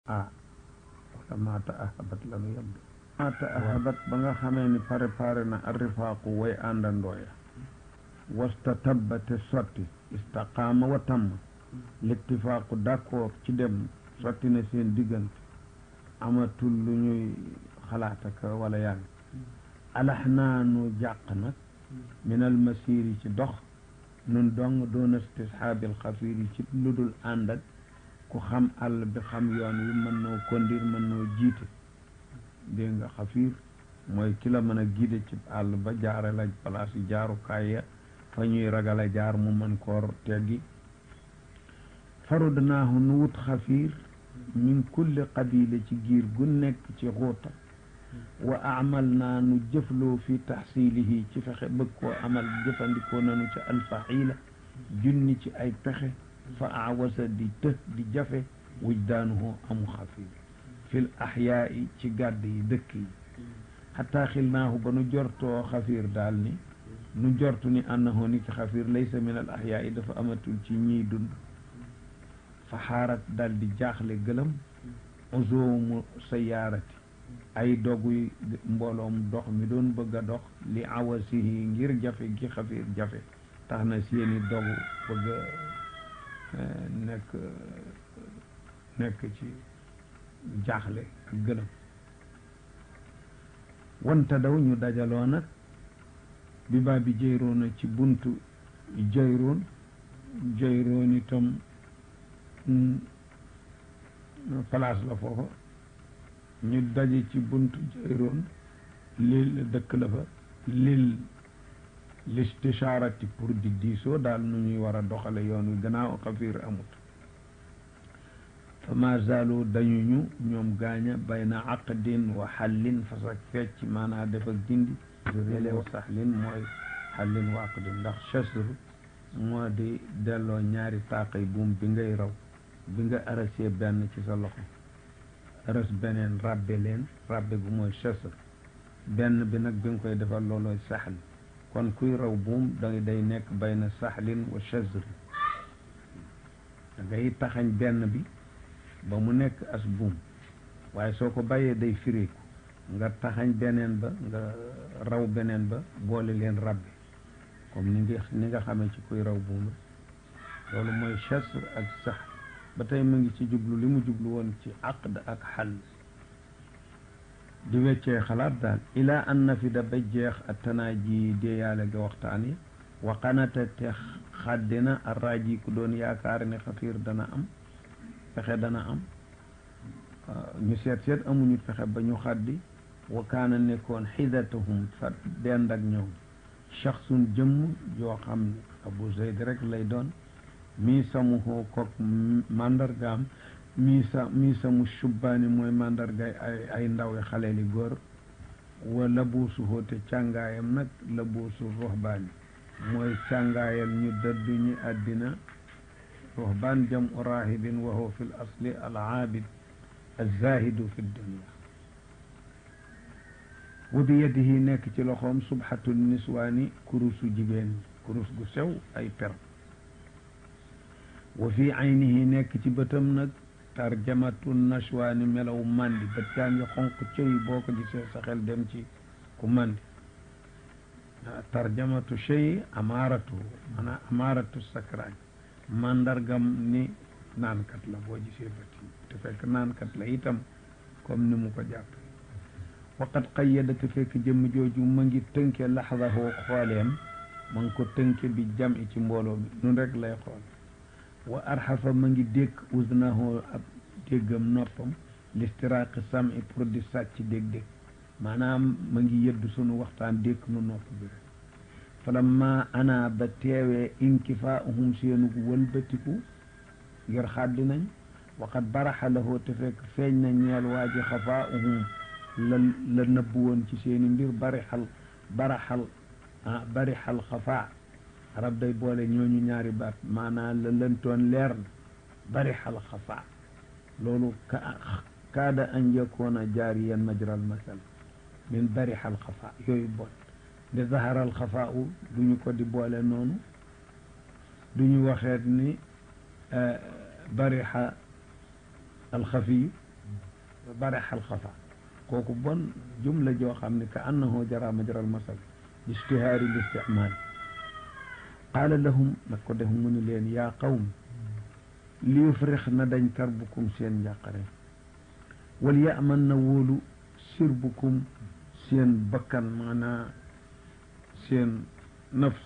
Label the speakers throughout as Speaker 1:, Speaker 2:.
Speaker 1: ah wala maata ahabat lanu yem de maata ahabat ba nga xamee ni préparé na arrifaaqu way àndandooya wasta tabba te sotti istaqaama wa tamm littifaaqu d'accord ci dem sotti na seen diggante amatul lu ñuy xalaataka wala yàgg alax naa nu jàq nag min al masiri ci dox nun dong doon istishaabil xafiir yi ci lu dul ànd ak ku xam àll bi xam yoon wi mën noo kondir mën noo jiite dégg nga xafiir mooy ki la mën a guider ci àll ba jaare la place yi jaarukaay ya fa ñuy ragale jaar mu mën koor teggi farudnaahu nu wut xafiir min kulli qabila ci giir gu nekk ci xuuta wa amal naa nu jëfloo fi taxsilihi ci fexe bëgg koo amal jëfandikoo nanu ci alfaxiila junni ci ay pexe fa awasa di të di jafe wujdaanuhu amu xafiir fil axyaai ci gàdd yi dëkk yi xataa xilnaahu ba nu jortoo xafiir daal ni nu jortu ni annahu ni ki xafiir laysa min al axyaai dafa amatul ci ñiy dund fa xaarat dal di jaaxle gëlëm uzoomu sayaarati ay doguy mbooloom dox mi doon bëgg a dox li awasihi ngir jafe gi xafiir jafe tax na seeni dogu bëgg a nekk nekk ci jaaxle ak gëlëm wante daw ñu dajaloo nag bi baa bi jayroona ci buntu jayroon jayroon itam place la foofa ñu daje ci buntu jayroon lil dëkk la fa lil listishaarati pour di diisoo daal nu ñuy war a doxale yoon wi gannaaw xafiir amut fa ma zaalu dañu ñu ñoom gaaña bayna aqdin wa xallin fas ak fecc maanaa def ak dindi rélew saxlin mooy xallin wa aqdin ndax chasr moo di delloo ñaari taaqay buum bi ngay raw bi nga arasee benn ci sa loxo aras beneen rabbe leen rabbe gu mooy chasr benn bi nag bi nga koy defal loolooy saxl kon kuy raw buum da day nekk bayna saxlin wa chasr da ngay taxañ benn bi ba mu nekk as buum waaye soo ko bàyyee day firiku nga taxañ beneen ba nga raw beneen ba boole leen rabbe comme ni nga ni nga xamee ci kuy raw buum loolu mooy chasr ak sax ba tey mu ngi ci jublu li mu jublu woon ci aqd ak xal di weccee xalaat daal ilaa an nafida ba jeex attanaaji déeyaale ga waxtaan yi waqanata te xaddina arraaji ku doon yaakaar ne xafiir dana am pexe dana am ñu seet seet amuñu pexe ba ñu xaddi wa kaana nekkoon xidatahum fa dend ak ñoom shaxsun jëmm yoo xam ne abu zayd rek lay doon mii samuhoo kook mandargaam mii sa mii samu shubbaani mooy mandargaay ay ay ndaw yi xale li góor wa labuusuhoo te càngaayam nag labuusu ruhbaani mooy càngaayal ñu dëddu ñi àddina ruhbaan jam u raahibin wa huwa fi l asli al aabid alzahidu fi dunia wa bi yadihi nekk ci loxoom subhatu niswaani kurusu jigéen ñi kurus gu sew ay per wa fi aynihi nekk ci bëtam nag tarjamatu nashwaani melaw mandi bët yaa ngi xonq cëy boo ko gisee sa xel dem ci ku mandi tarjamatu chey amaaratu maanaam amaaratu sakraaj mandargam ni naankat la boo gisee bët yi te fekk naankat la itam comme ni mu ko jàppe waqat qayyada te fekk jëmm jooju ma ngi tënke laxdahu xooleem ma ngi ko tënke bi jam i ci mbooloo mi nun rek lay xool wa arxafa ma ngi dékk usnahu ab déggam noppam listiraaqi sami pour di sàcc dégg-dégg maanaam ma ngi yëddu sunu waxtaan dékk nu nopp bi rek falamma ana ba teewee inkifaahum seenu wëlbatiku ngir xàddi nañ waqat baraxa lahoo te fekk feeñ na ñeel waa ji xafaahum la la nëbb woon ci seeni mbir barixal baraxal ah barixal xafaa arab day boole ñooñu ñaari baat maanaam la lëntoon leer na barixal xafaa loolu ka kaada an yakoona jaariyan majral masal min barixal xafaa yooyu boole de zaharal xafaa u du ñu ko di boole noonu du ñu waxeet ni barixa alxafiyu bare xal xafa kooku bon jumla joo xam ne ka annahu jara majral masal istihaari l istimaal qaala lahum nag ko def mu ni leen yaa qawm li yufrix na dañ karbukum seen njàqare wal yaman na wóolu sirbukum seen bakkan maanaa seen nafs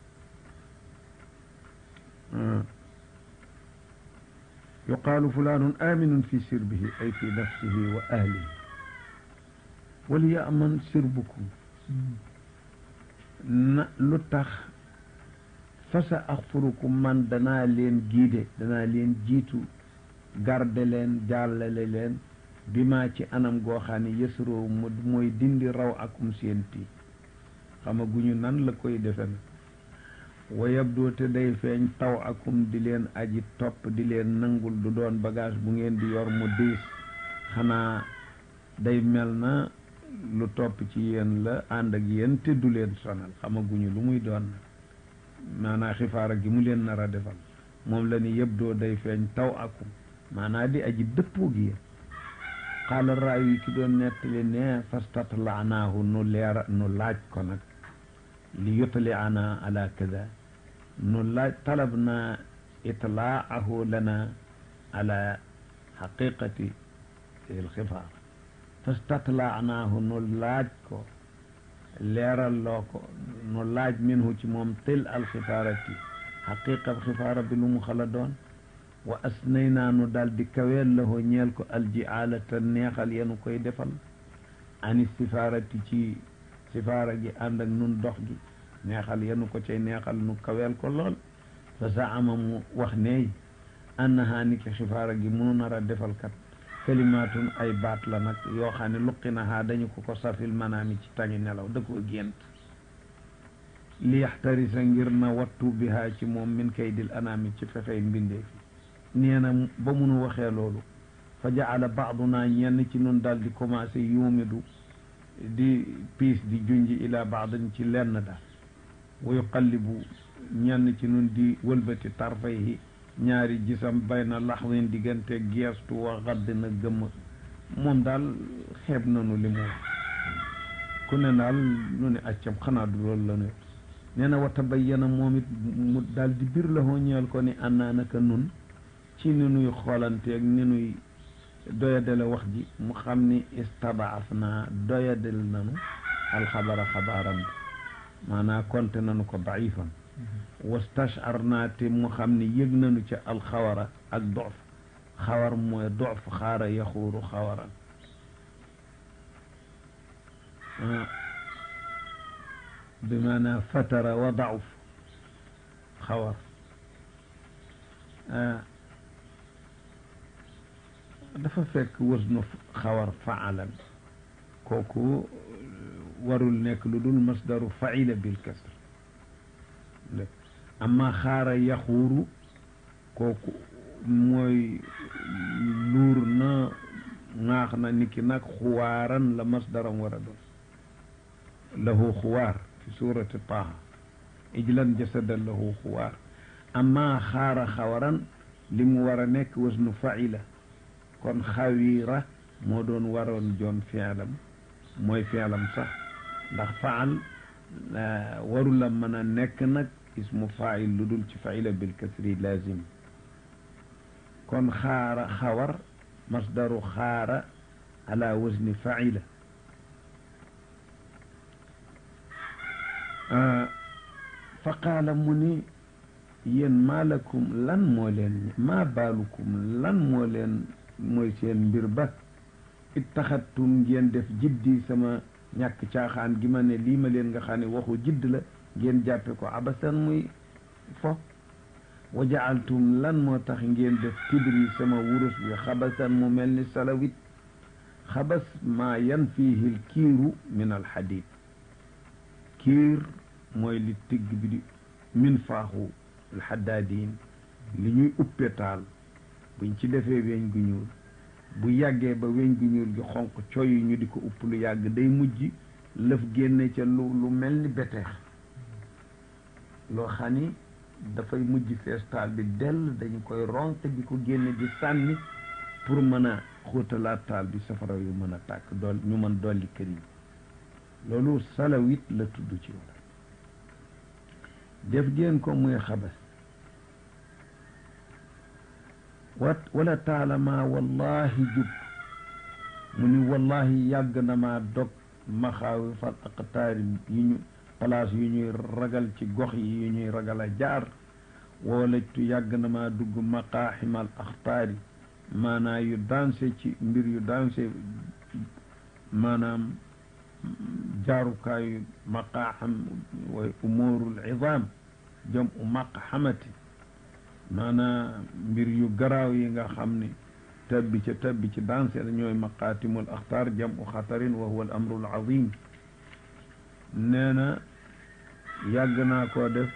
Speaker 1: yuqaalu fulaanun aminun fi sirbihi ay fi nafsihi wa ahlihi wal yaman sirbukum na lu tax fasa axfurukum man danaa leen giide danaa leen jiitu garde leen jàllale leen bi maa ci anam goo xam ne yësroo mu mooy dindi raw akum seen tii xamaguñu nan la koy defe na wa yabdoo te day feeñ taw akum di leen aji topp di leen nangul du doon bagage bu ngeen di yor mu diis xanaa day mel na lu topp ci yéen la ànd ak yéen te du leen sonal xamaguñu lu muy doon nag maanaa xifaara gi mu leen nar a defal moom la ni yëpp doo day feeñ taw akum maanaa di aji dëppoo gi yéen xaala raayu yi ki doon nettali ne fastatlaanaahu nu leera nu laaj ko nag li yutali ana ala kada nu laaj talab na itlaahu lana ala xaqiqati alxifaar fastatlaanaahu nu laaj ko leeral loo ko nu laaj minhu ci moom til alxifaarati xaqiqa xifaara bi lu mu xala doon wa asnay naa nu daal di kaweel lahoo ñeel ko aljiaalata neexal yenu koy defal ani sifaarati ci sifaara gi ànd ak nun dox gi neexal yenu ko cay neexal nu kaweel ko lool fa zaama mu wax neey annahaa ni ki xifaara gi munu nar a defal kat kalimaatun ay baat la nag yoo xam ne luqi nahaa dañu ko ko safil manaami ci tangi nelaw da koo gént li yaxtarisa ngir na wattu bihaa ci moom min kaydil anaami ci fexey mbindee fi nee na ba munu waxee loolu fa jaala baaduna ñenn ci nun daal di commencé yuumidu di piis di junji ila baadin ci lenn daal wa yuqallibu ñenn ci nun di wëlbati tarfayhi ñaari gisam bayna laxwin diggante geestu wa xadd na gëmm moom daal xeeb nanu li mu wax ku ne daal nu ne accam xanaa du loolu la nu nee na wa tabayyana moom it mu daal di bir la hoo ñeel ko ni annaa naka nun ci ni nuy xoolanteeg ni nuy doyadale wax ji mu xam ni istabaaf naa doyadal nanu alxabara xabaaram bi maanaa konte nanu ko daifan wastashar naa te mu xam ni yëg nanu ca alxawara ak dof xawar mooy dof xaara yaxuuru xawaran bi maanaa fatara wa dauf xawar dafa fekk wasnu xawar faalan kooku warul nekk lu dul masdaru faila bil kasr amma xaara yaxuuru kooku mooy luur na ŋaax na niki nag xuwaaran la masdaram war a doon lahu xuwaar fi surati taha ijlan jasadan lahu xuwaar amma xaara xawaran li mu war a nekk wasnu faila kon xawira moo doon waroon joon fialam mooy fialam sax ndax faal waru la mën a nekk nag ismu fail lu dul ci faila bil kasri lazim kon xaara xawar masdaru xaara ala wasni faila fa qaala mu ni yéen maalakum lan moo leen maa baalukum lan moo leen mooy seen mbir ba ittaxattum ngeen def jiddi sama ñàkk caaxaan gi ma ne lii ma leen nga xam ne waxu jidd la ngeen jàppe ko abasan muy fo wa jaaltum lan moo tax ngeen def kibri sama wurus bi xabasan mu mel ni salawit xabas maa yan fiihi l kiiru min alxadid kiir mooy li tigg bi di min faaxu alxaddaadin li ñuy uppe taal buñ ci defee weñ gu ñuul bu yàggee ba weñ gu ñuul gi xonq coy ñu di ko upp lu yàgg day mujj lëf génne ca lu lu mel ni beteex loo xam ni dafay mujj fees taal bi dell dañu koy ronk di ko génne di sànni pour mën a xóotalaat taal bi safara yu mën a tàkk dool ñu mën dolli kër yi loolu salawit la tudd ci wala def ngeen ko muy xabas wat wala taalama wallahi jub mu ni wallahi yàgg na maa dog maxaawi fal aqtaari yi ñu place yu ñuy ragal ci gox yi yu ñuy ragal a jaar woolajtu yàgg na maa dugg maqaaximal axtaari maanaa yu danse ci mbir yu danse maanaam jaarukaayu maqaaxam way umuurul idaam jam u maqxamati maanaa mbir yu garaaw yi nga xam ni tabbi ca tabbi ci danse la ñooy maqaatimul axtaar jam u xatarin wa huwa al amru al azim nee na yàgg naa koo def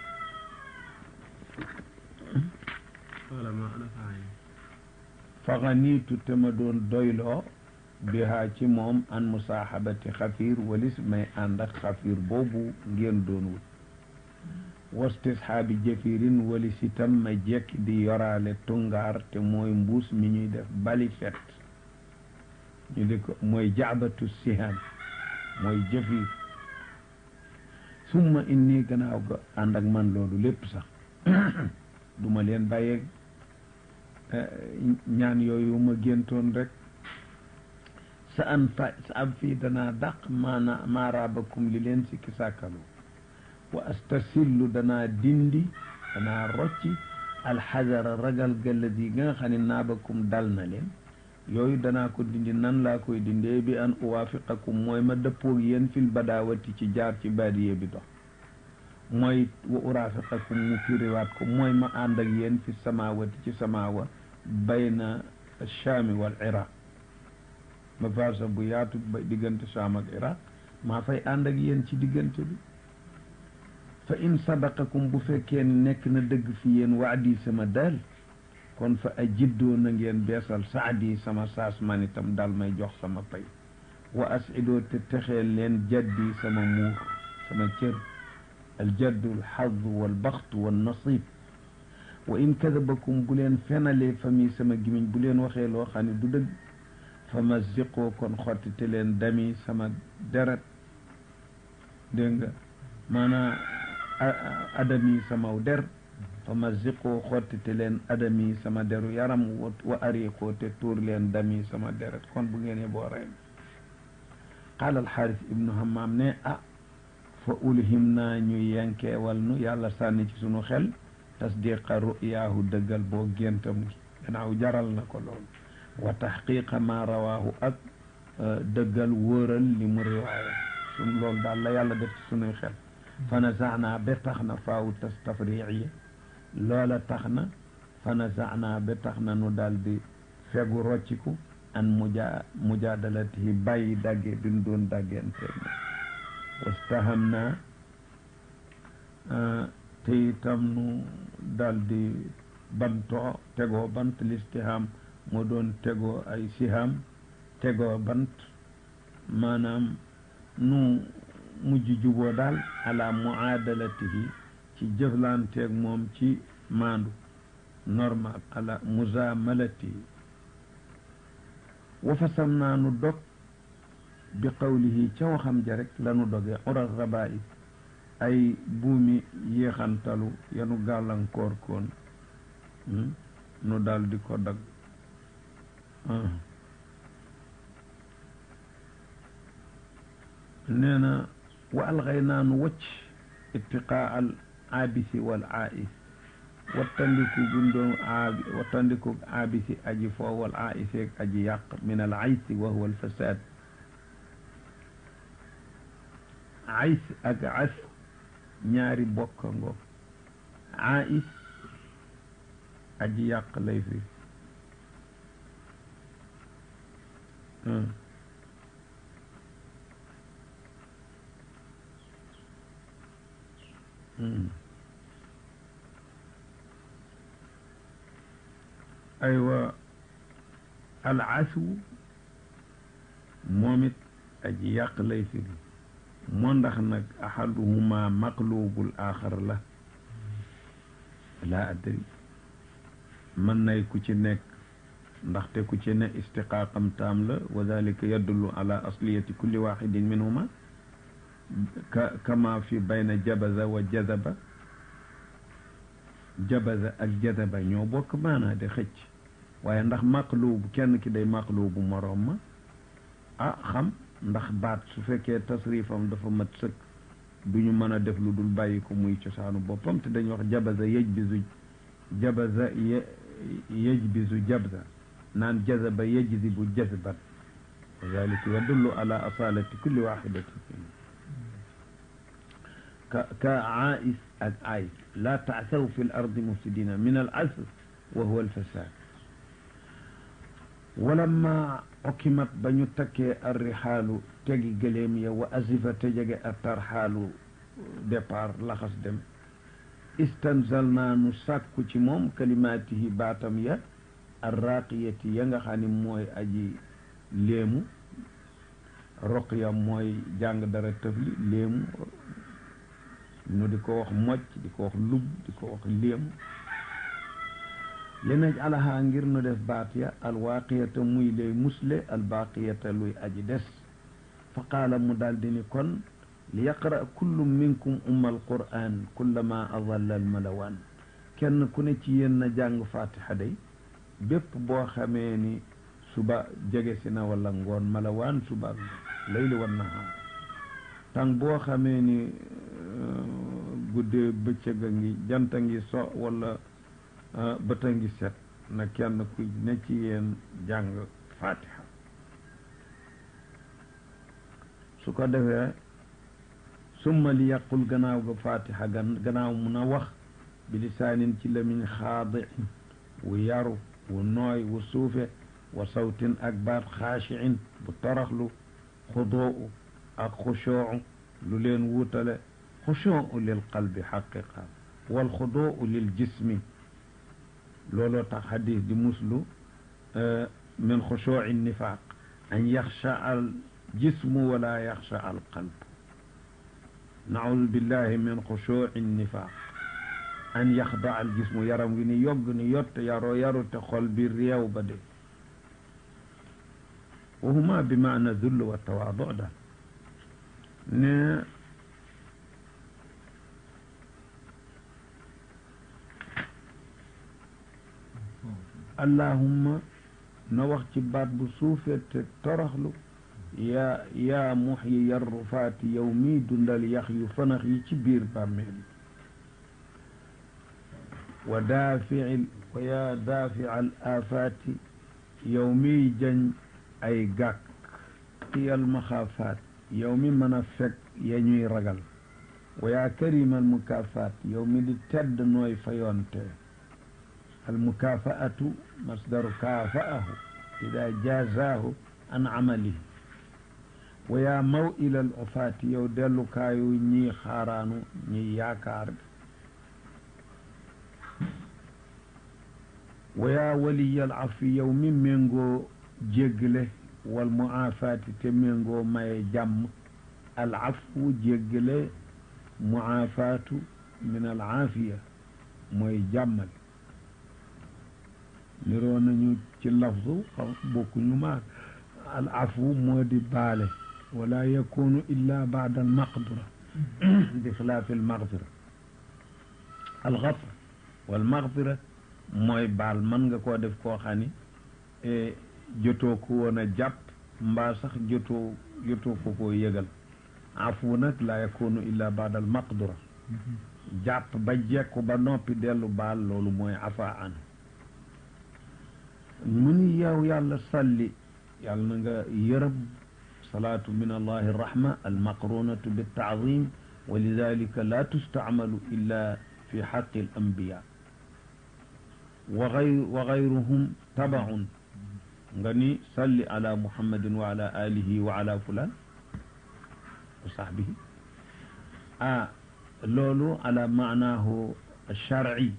Speaker 1: faxaniitu te ma doon doyloo bihaa ci moom an musaaxabati xafiir walis may ànd ak xafiir boobu ngeen doon wut wastisxaabi jëfirin walis itam ma jekk di yoraale tungaar te mooy mbuus mi ñuy def bali fet ñu di ko mooy jaabatu sihaan mooy jëfiir summa inni gannaaw ga ànd ak man loolu lépp sax duma leen bàyyeeg ñaan yooyu ma géntoon rek sa an fa sa am fii danaa dàq maana maaraabakum li leen sikki sàkkalu wa astasillu danaa dindi danaa rocci alxadara ragal galladi ga nga xam ne naabakum dal na leen yooyu danaa ko dindi nan laa koy dindee bi an uwaafiqakum mooy ma dëppoog yéen fil badaawati ci jaar ci baadiye bi dox mooy wa uraafiqakum mu firiwaat ko mooy ma ànd ak yéen fi samaawati ci samaawa bayna chaami wal iraq ma farsa bu yaatu ba diggante chaam ak iraq maa fay ànd ak yéen ci diggante bi fa in sadaqakum bu fekkee nekk na dëgg fi yéen waadi sama daal kon fa ajiddoo na ngeen beesal saadi sama saas man itam daal may jox sama pay wa asidoo te texeel leen jaddi sama muur sama cër aljaddu alxadu walbaxtu wannasib wa in kadabakum bu leen fenalee fami sama gimiñ bu leen waxee loo xam ne du dëgg fa ma ziqoo kon xottite leen dami sama deret dégg nga maanaa adami samaw der fa ma ziqoo xottite leen adami sama deru yaram wa ariqoo te tuur leen dami sama deret kon bu ngeen boo rey qaala alxaaris ibnu hammaam ne ah fa ulhim naa ñu yenkeewal nu yàlla sànni ci sunu xel tasdiqa ru'yaahu dëggal boo géntam gi gannaaw jaral na ko loolu wa taxqiqa ma rawaahu ak dëggal wóoral li mu riwaaya sun loolu daal la yàlla def ci sunuy xel fa nazaanaa ba tax na faawu tas tafriiya loola tax na fa nazaanaa ba tax na nu daal di fegu rocciku an muja mujaadalatihi bàyyi dagge bi nu doon daggenteeg wastaham naa te itam nu daal di bantoo tegoo bant listiham moo doon tegoo ay siham tegoo bant maanaam nu mujj juboo daal ala muadalatihi ci jëflanteeg moom ci maandu normal ala muzamalatihi wa fasam naa nu dog bi qawlihi ca waxam ja rek lanu doge ural raba'i ay buumi yéexantalu yanu gàllankoor koon nu daal di ko dag nee na wa alxay naa nu wacc ittiqaa al aabisi wal aais wattandiku gundoon aabi wattandiku aabisi aji foo wal aiseeg aji yàq min al aysi wa huwa al fasaad ays ak as ñaari bokka ngoog ais aji yàq lay fi aywa al asu moom it aji yàq lay fi moo ndax nag ahaduhuma maqlubul axar la laa adri mën nay ku ci nekk ndaxte ku ci ne istiqaaqam taam la wa dalika yadullu ala asliyati kulli waxidin minhuma ka kama fi bayna jabaza wa jazaba jabaza ak jazaba ñoo bokk maanaa de xëcc waaye ndax maqlubu kenn ki day maqlubu moroom ma ah xam ndax baat su fekkee tasrifam dafa mat sëkk du ñu mën a def lu dul bàyyi ko muy cosaanu boppam te dañuy wax jabaza yëj bisu jabaza yëj bisu jabza naan jazaba yajzibu jazban wa dalika yadullu ala asalati kulli waxidatin ka ka aais ak ais la taasaw fi l ardi mufsidina min al asr wa huwa al fasad walamma okimat ba ñu takkee arrixaalu tegi gëléem ya wa asifa te jege a tarxaalu départ laxas dem istanzal naa nu sàkku ci moom kalimaatihi baatam ya arraqiyati ya nga xam ne mooy aji léemu roqya mooy jàng dara tëfli léemu nu di ko wax mocc di ko wax lub di ko wax léemu li naj alaha ngir nu def baat ya alwaaqiyata muy lay musle albaqiyata luy aji des fa qaala mu daldi ni kon li yaqra kullu minkum umma alquran kullama adalla almalawaan kenn ku ne ci yéen na jàng fatiha day bépp boo xamee ni suba jege si na wala ngoon malawaan suba layli wan nahaar tàng boo xamee ni guddee bëccëg a ngi jant a ngi so wala bët a ngi set na kenn ku ne ci yéen jàng fatiha su ko defee summa li yàqul gannaaw ga fatiha gan gannaaw mun a wax bi lisaanin ci lamiñ xaadi wu yaru wu nooy wu suufe wa sawtin ak baat xaashiin bu toroxlu xudoo ak xushoo lu leen wuutale xushoo lil qalbi xaqiqa wal xudoo lil jismi looloo tax xadis di muslu min xushuuci nifaaq an yaxsha al jismu wala yaxsha al qalb naudu billahi min xushuuci nifaaq an yaxda al jismu yaram wi ni yogg ni yott yaroo yaru te xol bi réew ba de wa huma bi maana dull wa tawaadu daal ne allahumma na wax ci baat bu suufee te toroxlu yaa yaa muxyi yarrufaati yow mii dundal yax yu fanax yi ci biir bàmmeel wa daafici wa yaa daafica al aafaati yow miy jañ ay gàkk iyal maxaafaat yow mi mën a fekk ya ñuy ragal wa yaa karimal mukaafaat yow mi di tedd nooy fayoonte al mukaafaatu masdaru kaafaahu ida jaazaahu an amalihi wa yaa maw ilal ufaati yow dellukaayu ñii xaaraanu ñiy yaakaar wa yaa waliyal afi yow mi méngoo jéggale wal muaafaati te méngoo maye jàmm al afu jéggale muaafaatu min al aafiya mooy jàmmal niroo nañu ci lafzu xam bokkuñu maag al afu moo di baale wala yakunu illa baada al maqdura bi xilaafi al magfira al gafr wal magfira mooy baal mën nga koo def koo xam ni jotoo ko woon a jàpp mbaa sax jotoo jotoo ko koo yëgal afu nag la yakunu illa baada al maqdura jàpp ba jekku ba noppi dellu baal loolu mooy afa an mu ni yow yàlla salli yàlla na nga yërëm salaatu min allahi rahma almaqrunatu biltaazim wa lidalika la tustacmalu illa fi xaqi al anbiya wa gay wa gayruhum tabaun nga ni salli ala muhammadin wa ala alihi wa ala fulan wa sahbihi ah loolu ala maanaahu alsharci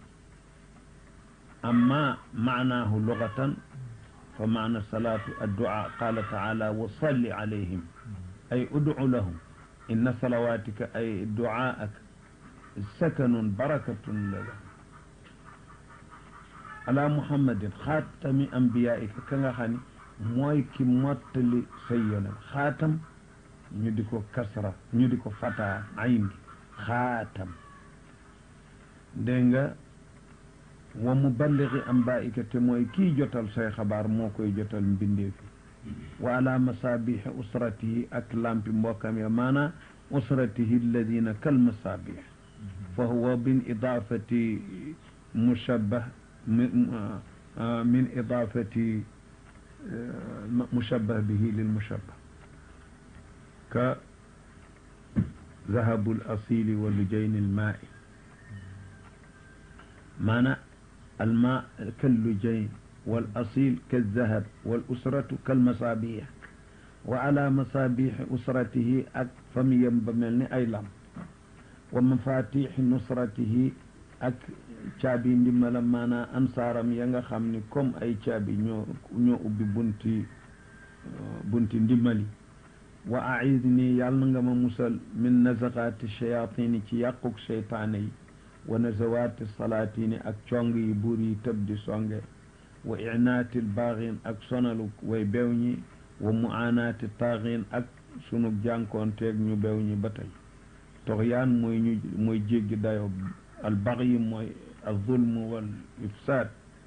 Speaker 1: أما معناه لغة فمعنى الصلاة الدعاء قال تعالى وصل عليهم أي ادع لهم إن صلواتك أي دعاءك سكن بركة لهم ala muhammadin xaatami ambiyaika ka nga xam ne mooy ki mottali say yonent xaatam ñu di ko kasra ñu di ko fataa ayn gi xaatam dégg nga wa muballigi ambaika te mooy kii jotal say xabaar moo koy jotal mbindeefi wa ala masabixi usratihi ak lampi mbokkam ya maana usratihi alladina kal masabix fa huwa min idafati mushabbah min idafati mushabbah bihi lil mushabbah ka zahabu al asili wa lujayn al maai maana al maa kal lujayn wal asil kal zahab wal usratu kal masabix wa ala masabixi usratihi ak famiyam ba mel ni ay lam wa mafatixi nusratihi ak caabi ndimbalam maanaam ansaaram ya nga xam ni comme ay caabi ñoo ñoo ubbi bunti bunti ndimbali wa aidni yàlla na nga ma musal min nazaqaati shayatini ci yàquk seytaane yi wa nazawaati salaatini ak cong yi buur yi tëb di songe wa inaati baaxin ak sonalu way bew ñi wa muanaati taaxin ak sunu jànkoonteeg ñu bew ñi ba tey toxyaan mooy ñu mooy jéggi dayo albaxyi mooy alzulm wal ifsaad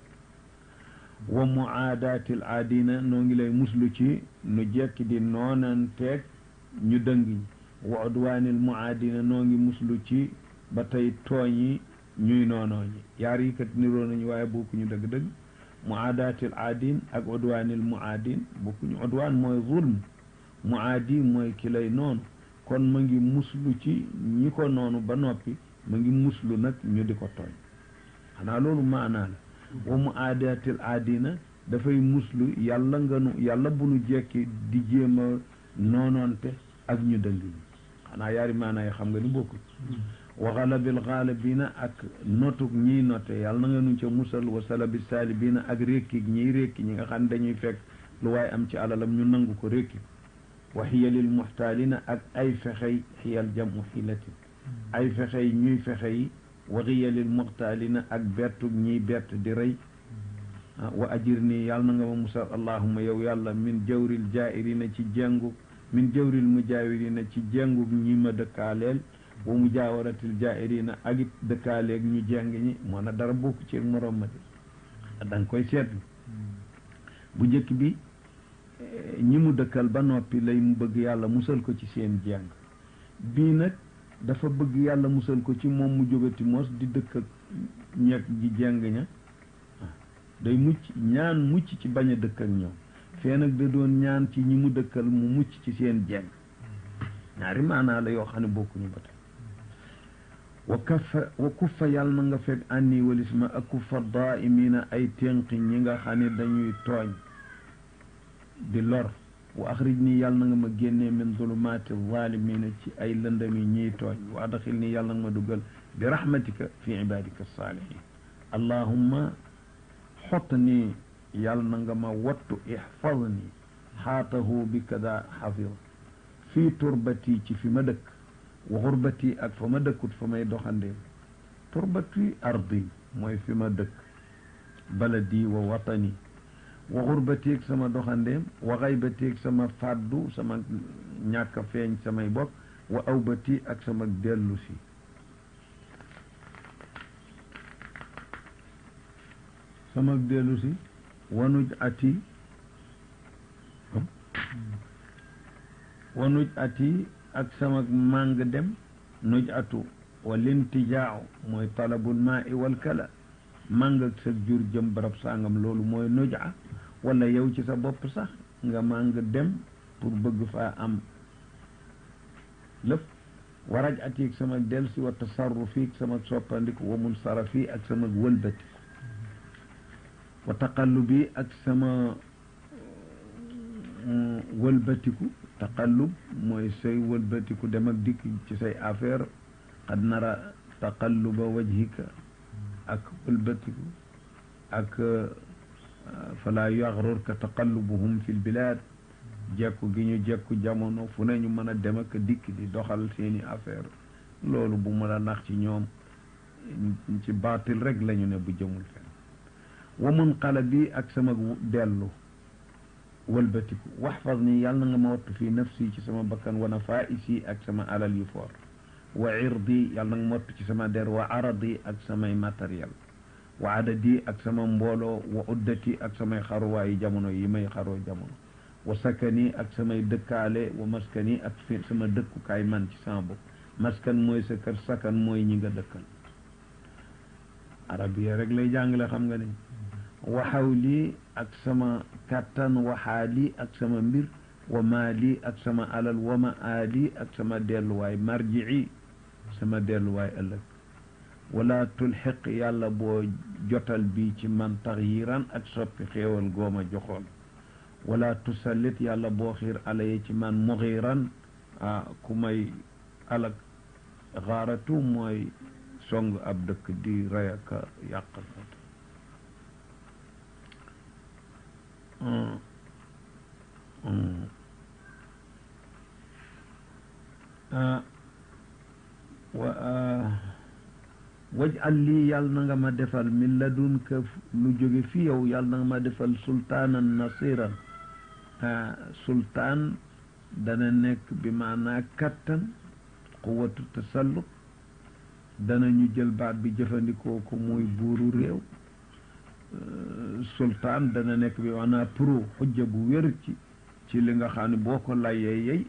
Speaker 1: wa muaadaati al aadina noo ngi lay muslu ci nu jekki di noonanteeg ñu dëng ñi wa udwaani al muaadina noo ngi muslu ci ba tey tooñi ñuy noonoo ñi yaar yi kat niroo nañu waaye bokkuñu dëgg-dëgg muaadaati al aadin ak udwaani al muaadin bokkuñu udwaan mooy zulm muaadi mooy ki lay noonu kon ma ngi muslu ci ñi ko noonu ba noppi ma ngi muslu nag ñu di ko tooñ xanaa loolu maanaa la wa mu aadatil aadina dafay muslu yàlla nga nu yàlla bu nu jekki di jéem a noonoonte ak ñu dëng ñi xanaa yaari maanaa yi xam nga ni bokkul wa xalabil xaalibina ak notuk ñiy note yàlla na nga nu ca musal wa salabi saalibina ak rékki ñiy rékki ñi nga xam ne dañuy fekk lu waaye am ci alalam ñu nangu ko rékki wa xiyalil muxtaalina ak ay fexey xiyal jamu xilatin ay fexey ñuy fexe yi wa xiyalil muxtaalina ak bertu ñiy bert di rey wa ajir nii yàlla na nga ma musal allahuma yow yàlla min jawril jaa'irina ci jengu min jawril mujaawirina ci jengu ñi ma dëkkaaleel wa mujaawaratil jaa'irina ak it dëkkaaleeg ñu jeng ñi moo na dara bokk ci morom ma de da nga koy seetlu bu njëkk bi ñi mu dëkkal ba noppi lay mu bëgg yàlla musal ko ci seen jàng bii nag dafa bëgg yàlla musal ko ci moom mu jógati mos di dëkk ak ñeeg ji jàng ña day mucc ñaan mucc ci bañ a dëkk ak ñoom fee nag da doon ñaan ci ñi mu dëkkal mu mucc ci seen jàng ñaari maanaa la yoo xam ne bokkuñu ba tey wa kaffa wa kuffa yàlla na nga fekk ànni walis ma ak kuffa daaimina ay ténqi ñi nga xam ne dañuy tooñ di lor wa axrij nii yàlla na nga ma génnee min zulumaati zalimina ci ay lëndami ñiy tooñ wa adxil nii yàlla na nga ma dugal bi rahmatika fi ibadika saalihin allahumma xott nii yàlla na nga ma wattu ixfad nii xaatahu bi kada xafid fii turbati ci fi ma dëkk wa xurbati ak fa ma dëkkut fa may doxandee turbati ardi mooy fi ma dëkk baladi wa watani wa xurbatieg sama doxandeem wa xaybatieg sama fàddu sama ñàkk feeñ samay bokk wa awbati ak sama dellu si sama dellu si wanuj ati wanuj ati ak sama màng dem nuj atu wa lintijaaw mooy talabul maa i wal kala màng ak sa jur jëm barab sangam loolu mooy nuja wala yow ci sa bopp sax nga màng dem pour bëgg faa am lépp waraj atiig sama del si wa tasarrufi sama soppandiku wa mun sarafi ak sama wëlbatiku wa taqallubi ak sama wëlbatiku taqallub mooy say wëlbatiku dem ak dikk ci say affaire qad nara taqalluba wajhika ak wëlbatiku ak fala yaxrurka taqallubuhum fi lbilad jekku gi ñu jekku jamono fu ne ñu mën a dem ak dikk di doxal seeni affaire loolu bu mu la nax ci ñoom ci baatil rek lañu ne bu jëmul fen wa munqalabi ak sama dellu wëlbatiku waxfaz nii yàlla na nga ma wattu fii nafsi ci sama bakkan wa nafaisi ak sama alal yu foor wa irdi yàlla na nga ma wattu ci sama der wa aradi ak samay matériel wa adadi ak sama mbooloo wa uddati ak samay xaruwaayu jamono yi may xaroo jamono wa sakani ak samay dëkkaale wa maskani ak fi sama dëkkukaay man ci sama bopp maskan mooy sa kër sakan mooy ñi nga dëkkal arabiya rek lay jàngale xam nga ni waxaw lii ak sama kàttan waxaali ak sama mbir wa maali ak sama alal wa ma aali ak sama delluwaay marji'i sama delluwaay ëllëg wala tulxiq yàlla boo jotal bi ci man taxyiran ak soppi xéewal gooma joxoon wala tusallit yàlla boo xiir alaye ci man muxiran ah ku may alak xaaratu mooy song ab dëkk di rey ak yàqal wajal lii yàlla na nga ma defal min ladunka lu jóge fi yow yàlla na nga ma defal sultaanan nasiran sultaan dana nekk bi maanaa kattan quwatu tasallut dana ñu jël baat bi jëfandikoo ko muy buuru réew sultaan dana nekk bi maanaa pro xujja bu wér ci ci li nga xam ne boo ko layee yey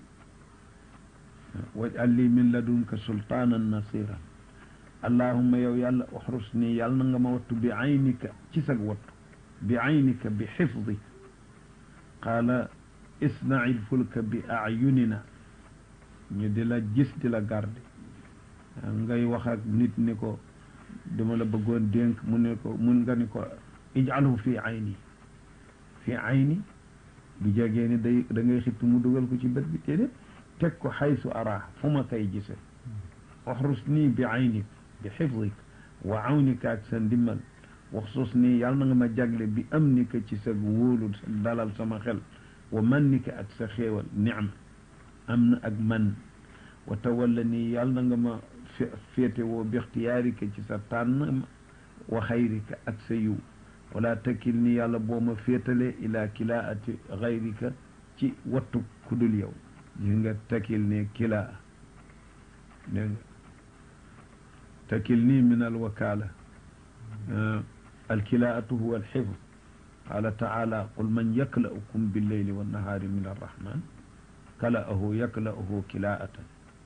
Speaker 1: wajal lii min ladunka sultaanan nasiran allahumma yow yàlla uxrus nii yàlla na nga ma wattu bi aynika ci sag wattu bi aynika bi xifdi qaala isnail fulka bi ayunina ñu di la gis di la garde ngay wax ak nit ni ko dama la bëggoon dénk mu ne ko mun nga ni ko ijalhu fi ayni fi ayni bu jegee ni day da ngay xippi mu dugal ko ci bët bi téedéet teg ko xaysu araa fu ma koy gise uxrus nii bi aynik bi xifdik wa awnika ak sa ndimmal waxsus nii yàlla na nga ma jagle bi am ni ka ci sa wóolu dalal sama xel wa man ni ka ak sa xéewal nicma am na ak man wa tawalla nii yàlla na nga ma féete woo bi ixtiyaarika ci sa tànn wa xayrika ak sa yiw wala takkil ni yàlla boo ma féetale ila kilaati xayrika ci wattu kudul yow gis nga takkil ne kilaa dégg nga takilni min alwakala alkilaatu huwa alxifd qala taala qul man yakla'ukum billeyli wannahaari min arrahman kala'ahu yakla'uhu kilaatan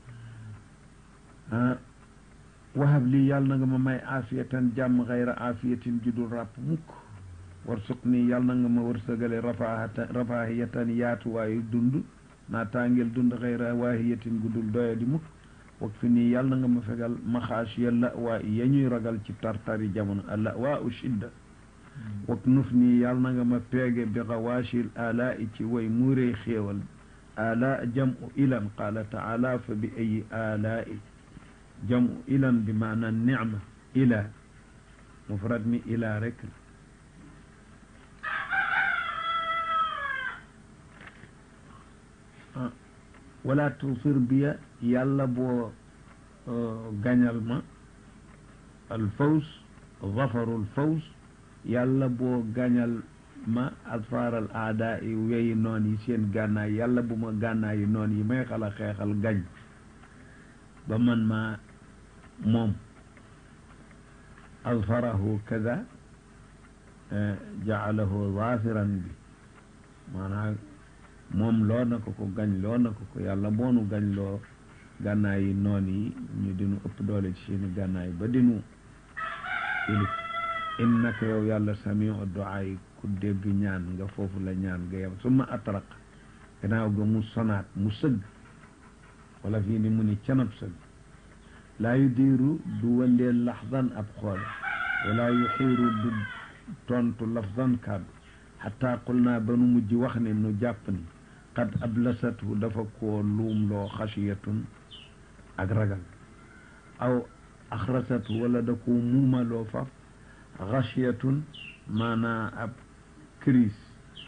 Speaker 1: wahab lii yàlla na nga ma may aafiyatan jàmm xayra aafiyatin judul ràpp mukk warsuq nii yàlla na nga ma wërsëgale rafaahatan rafaahiyatan yaatuwaayu dund naa tàngel dund xayra waahiyatin gudul doya di mukk wak fi nii yàlla na nga ma fegal maxaasiya la waa ya ñuy ragal ci tartari jamono alla waa u shidda wak nuf nii yàlla na nga ma peege bi xawaashil alaa i ci way muurey xéewal alaa jam u ilan qaala taala fa bi ayi alaa i jam u ilan bi maana nicma ila mufrad mi ila rek wala tusir biya yàlla boo gañal ma alfaws zafarul faws yàlla boo gañal ma asfaaral aada yi weyi noon yi seen gànnaay yàlla bu ma gànnaay yi noon yi may xala xeexal gañ ba man ma moom asfarahu kada jaalahu zafiran bi maanaam moom loo na ko ko gañ loo na ko ko yàlla boonu gañ loo gànnaay yi noon yi ñu dinu ëpp doole ci seeni gànnaay ba dinu ilif innaka yow yàlla samiu duaa yi ku dégg ñaan nga foofu la ñaan nga yem summa atraq gannaaw ga mu sonaat mu sëgg wala fii ni mu ni canab sëgg laa yu diiru du wëndeel laxdan ab xool wala yu xiiru du tontu lafdan kàddu xataa qul naa ba nu mujj wax ne nu jàpp ni qad ablasathu dafa koo luum loo xasiyatun ak ragal aw axrasathu wala da koo muumaloo faf xasiyatun maanaa ab crise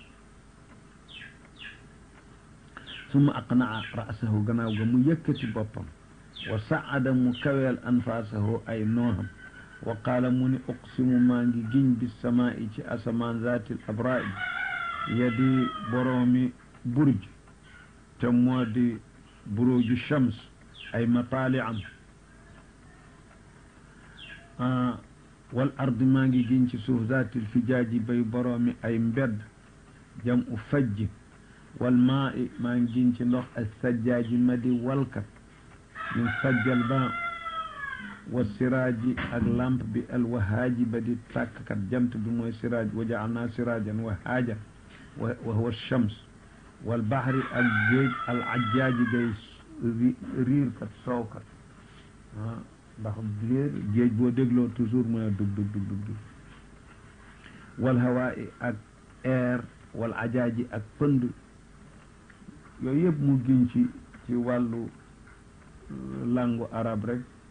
Speaker 1: summa aqnaa ra'sahu gannaaw ga mu yëkkati boppam wa saada mu kaweel anfaasahu ay nooxam wa qaala mu ni uqsimu maa ngi giñ bi samaa i ci asamaan zaatil abraaj yadi boroomi burj te moo di buruju shams ay mataali am wal ardi maa ngi giñ ci suuf zaatil fijaaji bay boroomi ay mbedd jam u fajj wal maa i maa ngi giñ ci ndox as sajjaaji ma di walkat min sajjal ba wa siraaji ak lamp bi alwahaaji ba di tàkkkat jant bi mooy siraaj wa jaalnaa siraajan wahaajan wa huwa shams wal bahri ak géej al ajjaaji gay riirkat soowkat ndax réer géej boo dégloo toujours mu ne dug dug dug dug dug wal hawaa'i ak air wal ajaaji ak pënd yooyu yëpp mu giñ ci ci wàllu langu arab rek